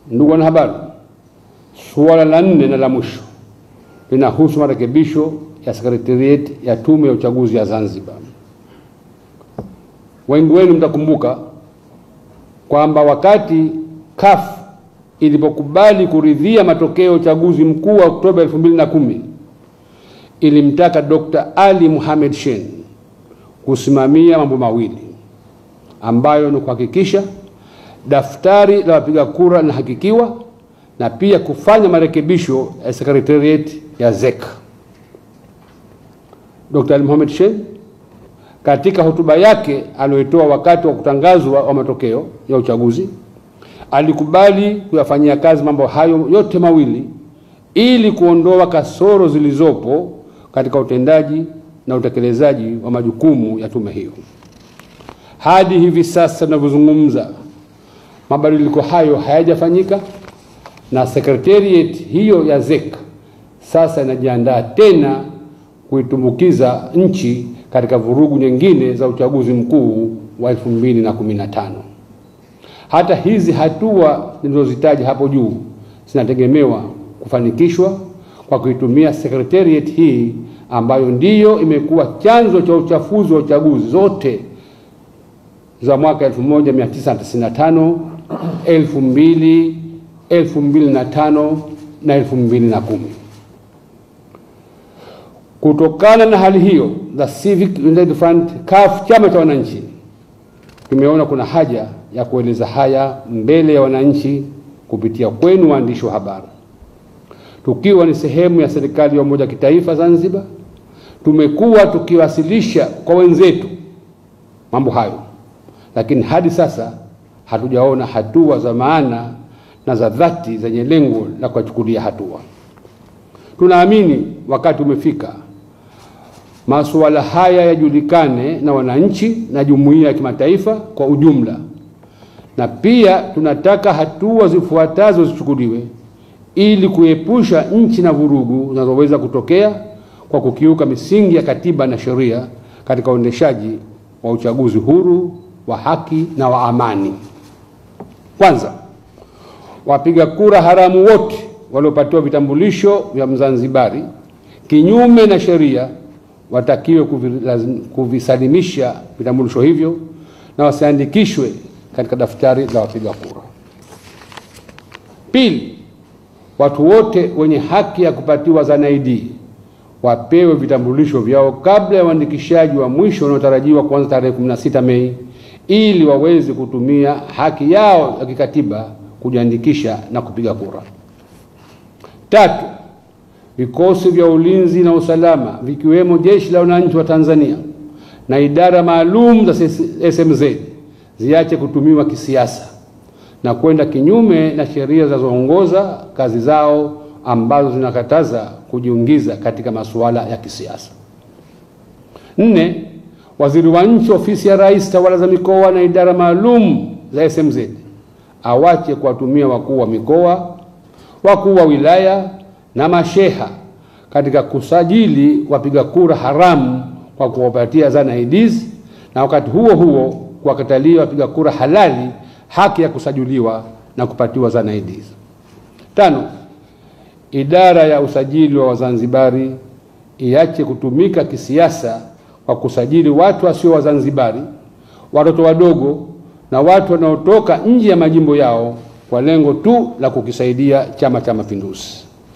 Ndugu wanahabari, suala la nne na la mwisho linahusu marekebisho ya sekretarieti ya Tume ya Uchaguzi ya Zanzibar. Wengi wenu mtakumbuka kwamba wakati CUF ilipokubali kuridhia matokeo ya uchaguzi mkuu wa Oktoba 2010 ilimtaka Dr. Ali Mohamed Shein kusimamia mambo mawili ambayo ni kuhakikisha daftari la wapiga kura linahakikiwa na pia kufanya marekebisho ya secretariat ya ZEC. Dr. Ali Mohamed Shein katika hotuba yake aliyoitoa wakati wa kutangazwa wa matokeo ya uchaguzi alikubali kuyafanyia kazi mambo hayo yote mawili ili kuondoa kasoro zilizopo katika utendaji na utekelezaji wa majukumu ya tume hiyo. Hadi hivi sasa tunavyozungumza, mabadiliko hayo hayajafanyika na secretariat hiyo ya ZEC sasa inajiandaa tena kuitumbukiza nchi katika vurugu nyingine za uchaguzi mkuu wa 2015. Hata hizi hatua nilizozitaja hapo juu zinategemewa kufanikishwa kwa kuitumia secretariat hii ambayo ndiyo imekuwa chanzo cha uchafuzi wa uchaguzi zote za mwaka 1995, 2000, 2005 na 2010. Kutokana na hali hiyo, the Civic United Front CUF, chama cha wananchi, tumeona kuna haja ya kueleza haya mbele ya wananchi kupitia kwenu waandishi wa habari. Tukiwa ni sehemu ya serikali ya umoja wa kitaifa Zanzibar, tumekuwa tukiwasilisha kwa wenzetu mambo hayo, lakini hadi sasa hatujaona hatua za maana na za dhati zenye lengo la kuwachukulia hatua. Tunaamini wakati umefika masuala haya yajulikane na wananchi na jumuiya ya kimataifa kwa ujumla, na pia tunataka hatua zifuatazo zichukuliwe ili kuepusha nchi na vurugu zinazoweza kutokea kwa kukiuka misingi ya katiba na sheria katika uendeshaji wa uchaguzi huru wa haki na wa amani. Kwanza, wapiga kura haramu wote waliopatiwa vitambulisho vya Mzanzibari kinyume na sheria watakiwe kuvisalimisha vitambulisho hivyo na wasiandikishwe katika daftari la wapiga kura. Pili, watu wote wenye haki ya kupatiwa ZANID wapewe vitambulisho vyao kabla ya uandikishaji wa mwisho unaotarajiwa kuanza tarehe 16 Mei ili waweze kutumia haki yao ya kikatiba kujiandikisha na kupiga kura. Tatu, vikosi vya ulinzi na usalama vikiwemo Jeshi la Wananchi wa Tanzania na idara maalum za SMZ ziache kutumiwa kisiasa na kwenda kinyume na sheria zinazoongoza kazi zao ambazo zinakataza kujiingiza katika masuala ya kisiasa. Nne, waziri wa nchi ofisi ya Rais, tawala za mikoa na idara maalum za SMZ awache kuwatumia wakuu wa mikoa, wakuu wa wilaya na masheha katika kusajili wapiga kura haramu kwa kuwapatia ZANIDs na wakati huo huo kuwakatalia wapiga kura halali haki ya kusajiliwa na kupatiwa ZANIDs. Tano, idara ya usajili wa Wazanzibari iache kutumika kisiasa kwa kusajili watu wasio Wazanzibari, watoto wadogo na watu wanaotoka nje ya majimbo yao kwa lengo tu la kukisaidia Chama cha Mapinduzi.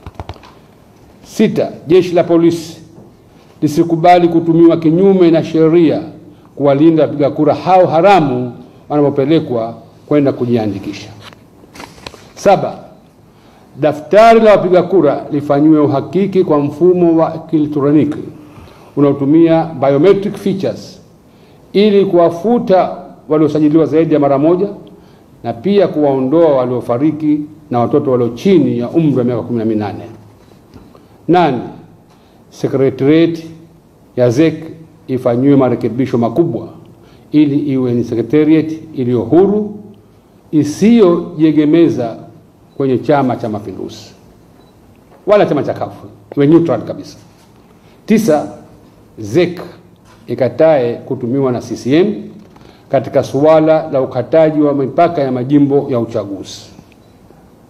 Sita, jeshi la polisi lisikubali kutumiwa kinyume na sheria kuwalinda wapiga kura hao haramu wanapopelekwa kwenda kujiandikisha. Saba, daftari la wapiga kura lifanyiwe uhakiki kwa mfumo wa kielektroniki unaotumia biometric features ili kuwafuta waliosajiliwa zaidi ya mara moja na pia kuwaondoa waliofariki na watoto walio chini ya umri wa miaka 18. Nane, sekretariat ya ZEC ifanyiwe marekebisho makubwa ili iwe ni sekretariat iliyo huru isiyojiegemeza kwenye Chama cha Mapinduzi wala chama cha kafu, iwe neutral kabisa. Tisa, ZEC ikatae kutumiwa na CCM katika suala la ukataji wa mipaka ya majimbo ya uchaguzi.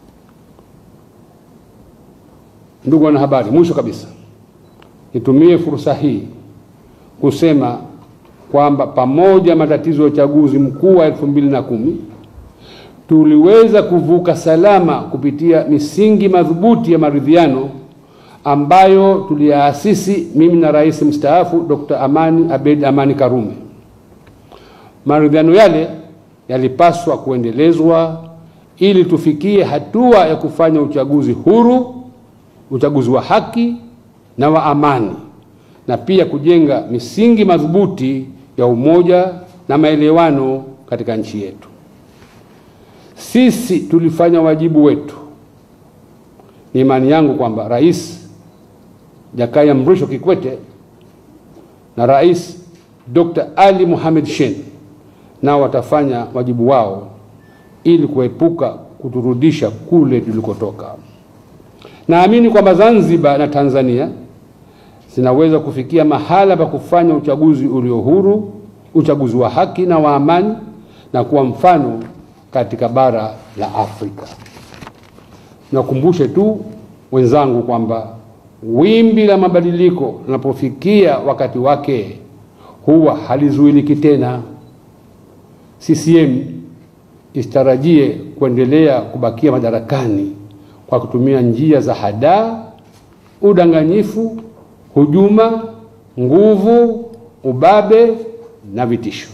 Ndugu wanahabari, mwisho kabisa nitumie fursa hii kusema kwamba pamoja matatizo ya uchaguzi mkuu wa elfu mbili na kumi tuliweza kuvuka salama kupitia misingi madhubuti ya maridhiano ambayo tuliyaasisi mimi na rais mstaafu Dr. Amani Abeid Amani Karume. Maridhiano yale yalipaswa kuendelezwa ili tufikie hatua ya kufanya uchaguzi huru, uchaguzi wa haki na wa amani, na pia kujenga misingi madhubuti ya umoja na maelewano katika nchi yetu. Sisi tulifanya wajibu wetu. Ni imani yangu kwamba Rais Jakaya Mrisho Kikwete na Rais Dr. Ali Mohamed Shein nao watafanya wajibu wao ili kuepuka kuturudisha kule tulikotoka. Naamini kwamba Zanzibar na Tanzania zinaweza kufikia mahala pa kufanya uchaguzi ulio huru, uchaguzi wa haki na wa amani na kuwa mfano katika bara la Afrika. Nakumbushe tu wenzangu kwamba wimbi la mabadiliko linapofikia wakati wake huwa halizuiliki tena. CCM isitarajie kuendelea kubakia madarakani kwa kutumia njia za hadaa, udanganyifu, hujuma, nguvu, ubabe na vitisho.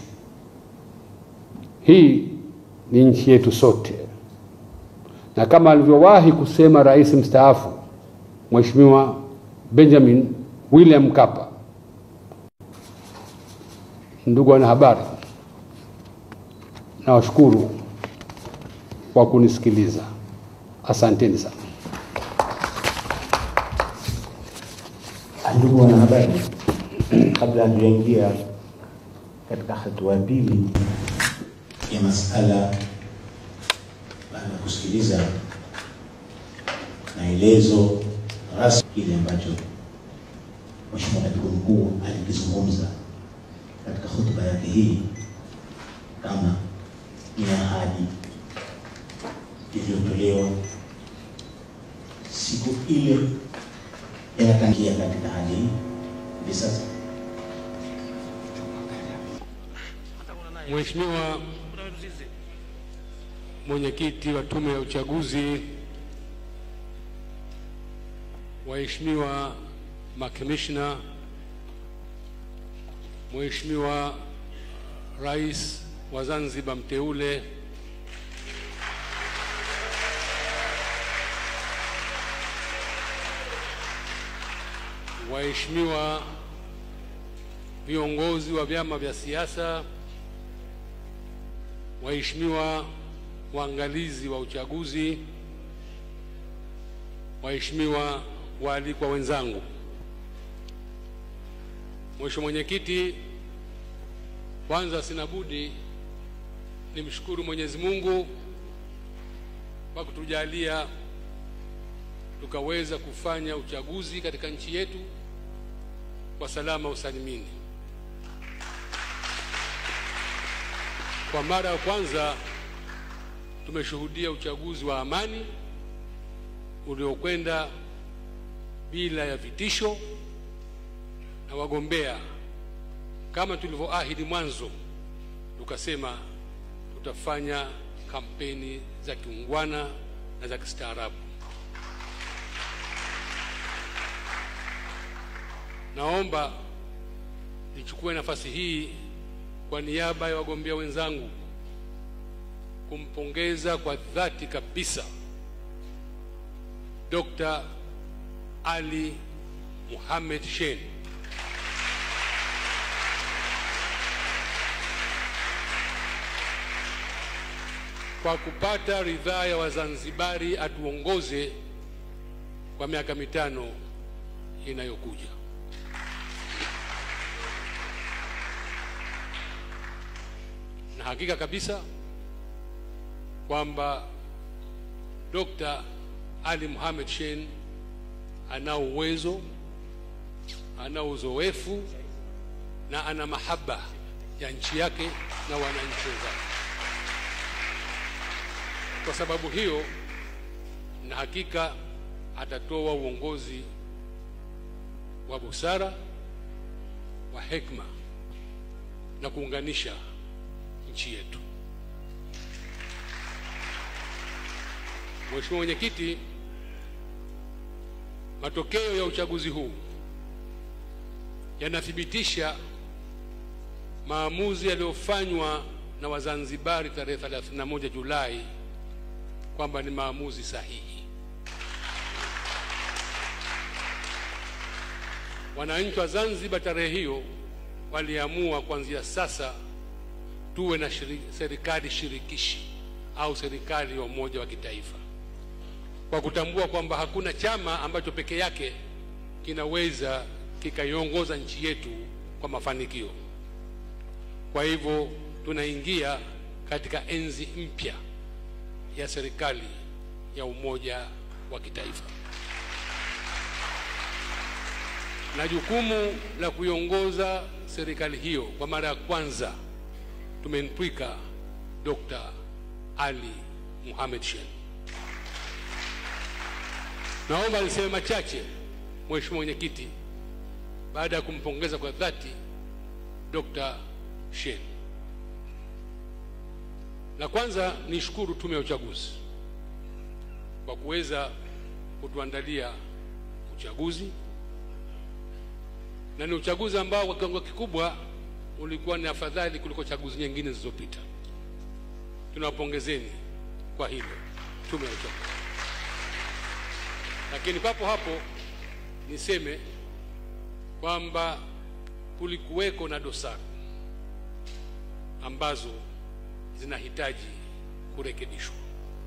Hii ni nchi yetu sote, na kama alivyowahi kusema rais mstaafu Mheshimiwa Benjamin William Mkapa. Ndugu wanahabari, nawashukuru kwa kunisikiliza. Asanteni sana. Ndugu wanahabari, kabla hatujaingia katika hatua ya pili ya masala baada ya kusikiliza maelezo rasmi kile ambacho Mheshimiwa Katibu Mkuu alikizungumza katika hotuba yake hii, kama ni ahadi iliyotolewa siku ile yanatangia katika hali hii hivi sasa. Mheshimiwa Mwenyekiti wa Tume ya Uchaguzi, waheshimiwa makamishna, Mheshimiwa Rais wa Zanzibar mteule, waheshimiwa viongozi wa vyama vya siasa, waheshimiwa waangalizi wa uchaguzi, waheshimiwa waalikwa wenzangu, Mheshimiwa Mwenyekiti, kwanza sina budi nimshukuru Mwenyezi Mungu kwa kutujalia tukaweza kufanya uchaguzi katika nchi yetu kwa salama usalimini. Kwa mara ya kwanza tumeshuhudia uchaguzi wa amani uliokwenda bila ya vitisho na wagombea kama tulivyoahidi mwanzo, tukasema tutafanya kampeni za kiungwana na za kistaarabu. Naomba nichukue nafasi hii kwa niaba ya wagombea wenzangu kumpongeza kwa dhati kabisa Dr. Ali Mohamed Shein kwa kupata ridhaa ya Wazanzibari atuongoze kwa miaka mitano inayokuja. Na hakika kabisa kwamba Dr. Ali Mohamed Shein ana uwezo, ana uzoefu na ana mahaba ya nchi yake na wananchi wenzake. Kwa sababu hiyo, na hakika atatoa uongozi wa busara, wa hekima na kuunganisha nchi yetu. Mheshimiwa Mwenyekiti, matokeo ya uchaguzi huu yanathibitisha maamuzi yaliyofanywa na Wazanzibari tarehe 31 Julai kwamba ni maamuzi sahihi. Wananchi wa Zanzibar tarehe hiyo waliamua kuanzia sasa tuwe na shiri, serikali shirikishi au serikali ya umoja wa kitaifa, kwa kutambua kwamba hakuna chama ambacho peke yake kinaweza kikaiongoza nchi yetu kwa mafanikio. Kwa hivyo tunaingia katika enzi mpya ya serikali ya umoja wa kitaifa, na jukumu la kuiongoza serikali hiyo kwa mara ya kwanza tumemtwika Dr. Ali Mohamed Shein. Naomba niseme machache, Mheshimiwa Mwenyekiti, baada ya kumpongeza kwa dhati Dr. Shein. La kwanza nishukuru Tume ya Uchaguzi kwa kuweza kutuandalia uchaguzi, na ni uchaguzi ambao kwa kiwango kikubwa ulikuwa ni afadhali kuliko chaguzi nyingine zilizopita. Tunawapongezeni kwa hilo Tume ya Uchaguzi. Lakini papo hapo niseme kwamba kulikuweko na dosari ambazo zinahitaji kurekebishwa,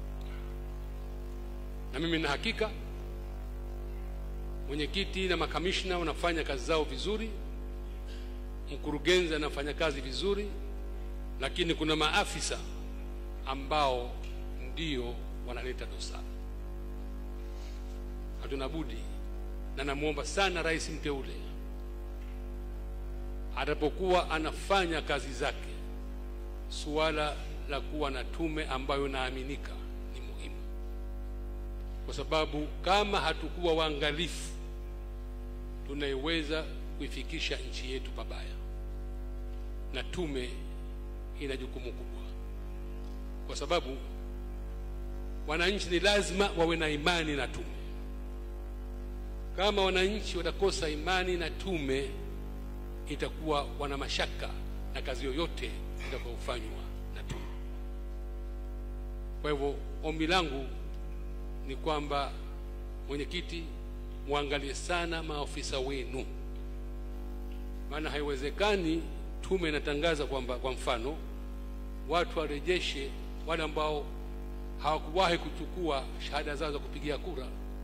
na mimi na hakika mwenyekiti na makamishna wanafanya kazi zao vizuri, mkurugenzi anafanya kazi vizuri, lakini kuna maafisa ambao ndio wanaleta dosari. Hatuna budi, na namwomba sana rais mteule atapokuwa anafanya kazi zake, suala la kuwa na tume ambayo inaaminika ni muhimu, kwa sababu kama hatukuwa waangalifu, tunaiweza kuifikisha nchi yetu pabaya, na tume ina jukumu kubwa, kwa sababu wananchi ni lazima wawe na imani na tume. Kama wananchi watakosa imani na tume, itakuwa wana mashaka na kazi yoyote itakayofanywa na tume. Kwa hivyo ombi langu ni kwamba mwenyekiti, muangalie sana maafisa wenu, maana haiwezekani tume inatangaza kwamba kwa mfano watu warejeshe wale ambao hawakuwahi kuchukua shahada zao za kupigia kura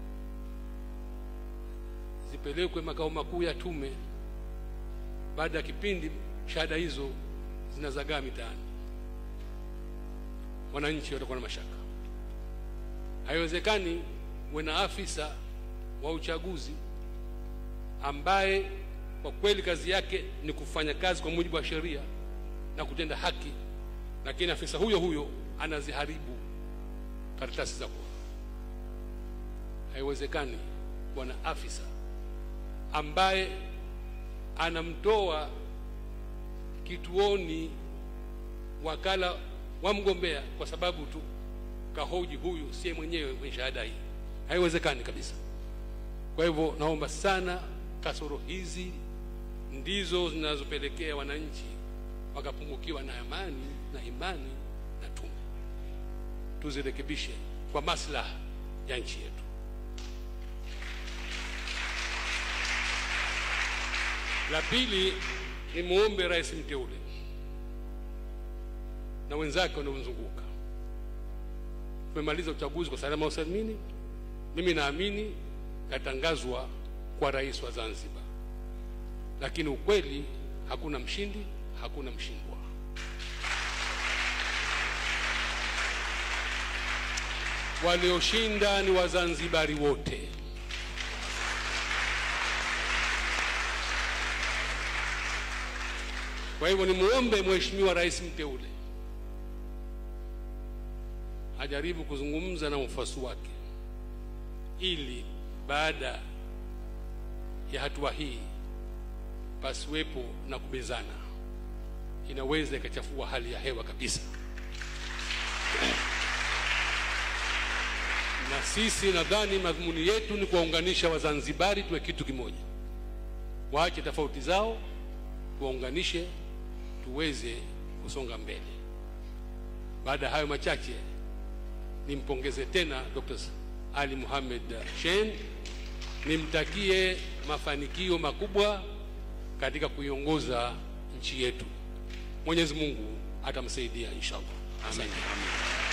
zipelekwe makao makuu ya tume. Baada ya kipindi, shahada hizo zinazagaa mitaani, wananchi watakuwa na mashaka. Haiwezekani uwe na afisa wa uchaguzi ambaye kwa kweli kazi yake ni kufanya kazi kwa mujibu wa sheria na kutenda haki, lakini afisa huyo huyo anaziharibu karatasi za kura. Haiwezekani kuwa na afisa ambaye anamtoa kituoni wakala wa mgombea kwa sababu tu kahoji huyu siye mwenyewe mwenye shahada hii. Haiwezekani kabisa. Kwa hivyo naomba sana, kasoro hizi ndizo zinazopelekea wananchi wakapungukiwa na amani na imani na tume. Tuzirekebishe kwa maslaha ya nchi yetu. La pili ni muombe rais mteule na wenzake wanaomzunguka. Tumemaliza uchaguzi kwa salama usalimini. Mimi naamini katangazwa kwa rais wa Zanzibar, lakini ukweli hakuna mshindi, hakuna mshindwa. Walioshinda ni Wazanzibari wote. Kwa hivyo nimuombe Mheshimiwa Rais mteule ajaribu kuzungumza na wafuasi wake ili baada ya hatua hii pasiwepo na kubezana, inaweza ikachafua hali ya hewa kabisa. Na sisi nadhani madhumuni yetu ni kuwaunganisha Wazanzibari tuwe kitu kimoja, waache tofauti zao, tuwaunganishe tuweze kusonga mbele. Baada ya hayo machache, nimpongeze tena Dr. Ali Mohamed Shein, nimtakie mafanikio makubwa katika kuiongoza nchi yetu. Mwenyezi Mungu atamsaidia inshallah. Amen. Amen.